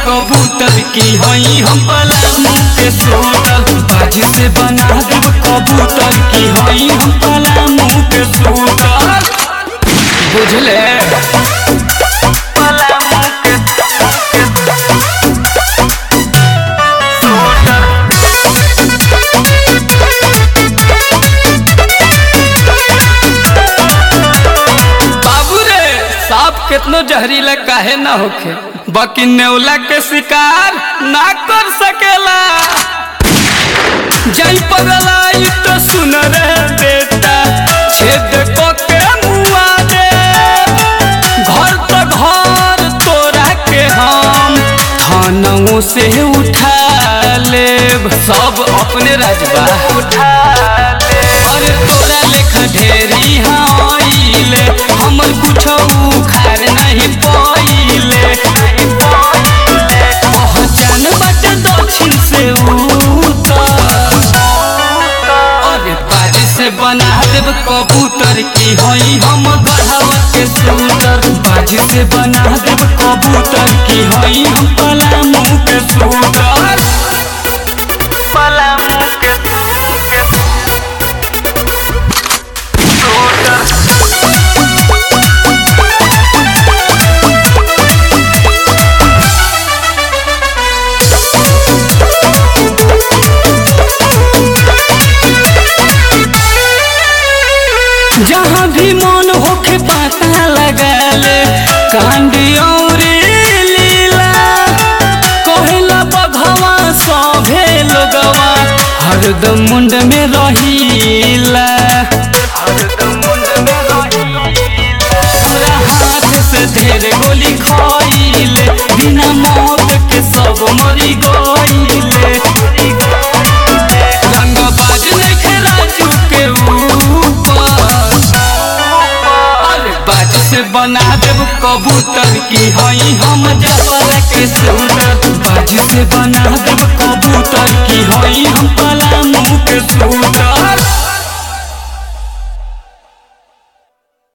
कबूतर की हई हम पलामू के सूतर बाजी से बना देब कबूतर की हई हम पलामू के सूतर बुझले पलामू के बाबू रे सांप केतनो जहरीला काहे ना होखे बाकी नेवला के शिकार ना कर सकेला जई पगलाई तो सुन रे बेटा छेद को के मुआ दे घर तो घर तोरा के हम थानों से उठा लेब सब अपने राजबा उठा ले अरे तोरा लेखा ढेरी हाइले हमर कुछ उखाड़ नहीं पाइले पहचान बाटे दक्षिण से उत्तर अरे बाजी से बना देब कबूतर की हई हम गढ़ावा के सूतर बाजी से बना देब कबूतर की हई हम पलामू के सूतर पलामू के के सूतर जहाँ भी मन होखे पता लगा ले कांडी और लीला कहेला बघवा सभे लोगवा हरदम मुंड में रहीला हमरा हाथ से ढेर गोली खाइले बिना मौत के सब मरी गइले रंगबाज नइखे राजू के ऊपर अरे बाज से बना देब कबूतर की हई हम जबर के सूरत बाज से बना